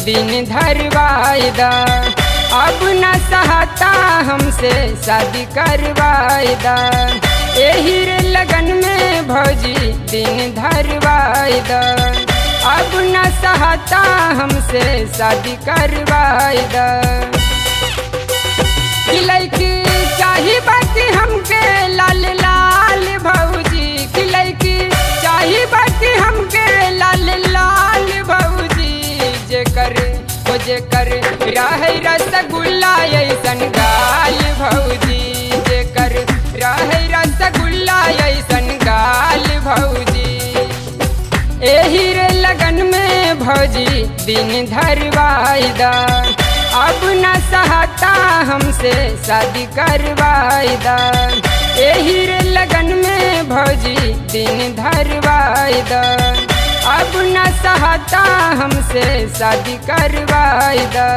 दिन धरवायदा अब न सहता हमसे शादी करवायदा एही रे लगन में भौजी दिन धरवायदा अब न सहता हमसे शादी करवायदा लड़की चाही बाकी हमके लाल लाल भौजी की लड़की चाही बाकी हमके लाल लाल भौजी जे कर ओ जे कर रहे रसगुल्ला ऐसन गाल भौजी जे कर रहे रसगुल्ला ऐसन गाल भौजी एही रे लगन में भौजी दिन धरवायदा अब न सहता हमसे शादी करवायदा एही रे लगन में भौजी दिन धरवायदा अब न सहता हमसे शादी करवायदा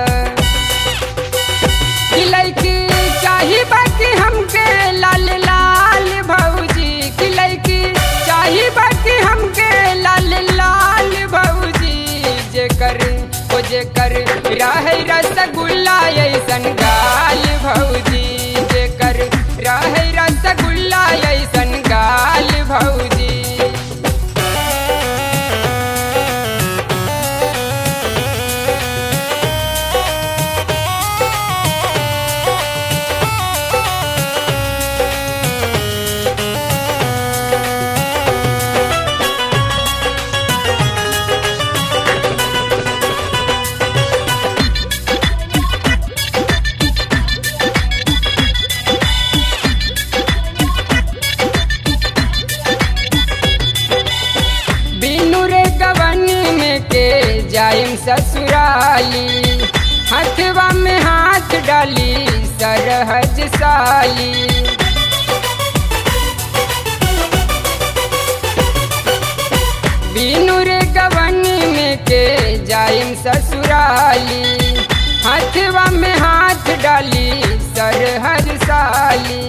लड़की चाही बाकी हमके लाल लाल भौजी की लड़की चाही बाकी हमके लाल लाल भौजी जे कर ओ जे कर रहे रसगुल्ला ऐसन गाल भौजी जे कर रहे रसगुल्ला ऐसन गाल भौजी बिनु रे गवनी में के जाइम ससुराली हथवा में हाथ डाली सरहज साली बिनु रे गवनी में के जाइम ससुराली हथवा में हाथ डाली सरहज साली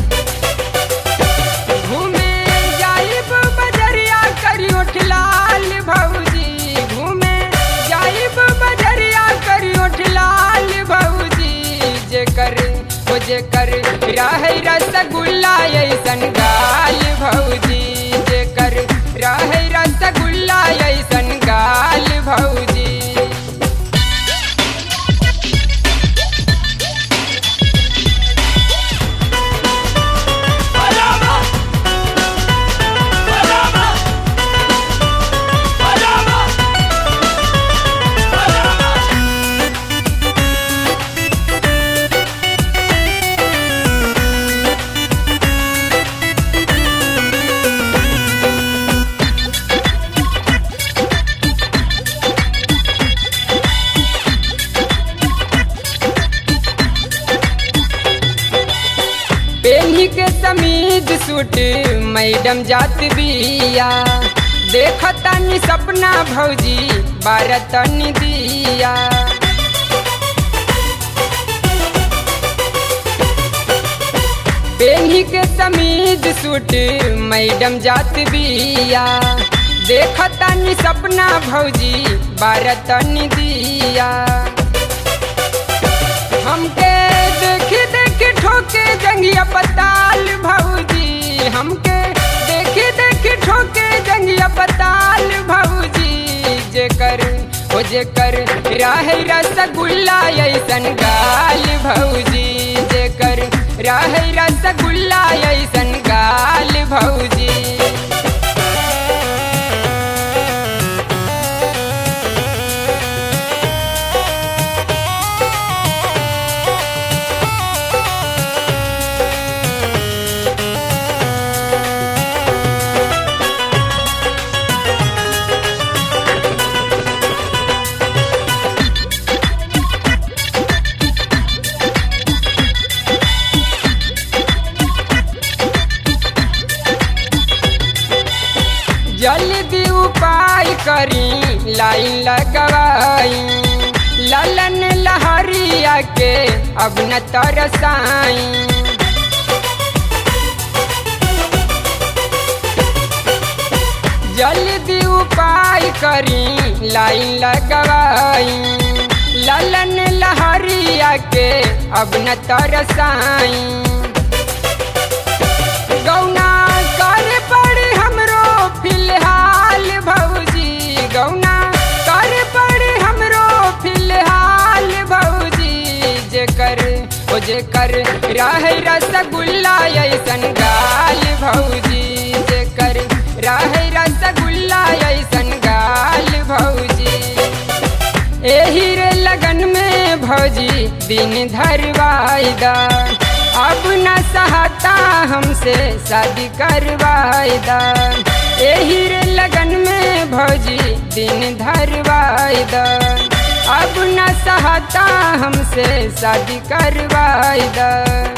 घूमे जाइब बजरिया करी उठ लाल भौजी घूमे जाइब बजरिया करी उठ लाल भौजी जे कर ओ जे कर रहे रसगुल्ला ऐसन गाल भौजी जे कर रहे रसगुल्ला ऐसन गाल भौजी पेनी के समीज सूट मैडम जात बिया देखतानी सपना भौजी बारतनी दिया पेनी के समीज सूट मैडम जात बिया देखतानी सपना भौजी बारतनी दिया हमके देख देख ठोके जंगिया पताल भौजी हमके देख देख ठोके जंगिया पताल भौजी जे कर ओ जे कर राहे रसगुल्ला ऐसन गाल भौजी जे कर राहे रसगुल्ला ऐसन गाल भौजी जल्दी उपाय करी लाइन लगवाई ललन लहरिया के अब न तरसाई जल्दी उपाय करी लाइन लगवाई ललन लहरिया के अब न तरसाई गौना कर पड़ी हमरो फिलहाल भौजी गौना कर पड़ी हमरो फिलहाल भौजी जेकर ओ जेकर राह रसगुल्ला ऐसन गाल भौजी जेकर राह रसगुल्ला ऐसन गाल भौजी एही रे लगन में भौजी दिन धरवाईदा अब न सहता हमसे शादी करवाईदा एही रे लगन में भौजी दिन धरवाईदा अब न सहता हमसे शादी करवाईदा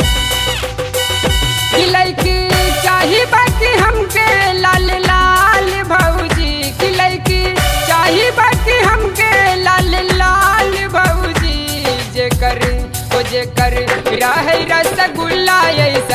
लैकी चाही बाकी हमके लाल लाल भौजी की लैकी चाही बाकी हमके लाल लाल भौजी जेकर ओ जेकर राह रसगुल्ला ऐसा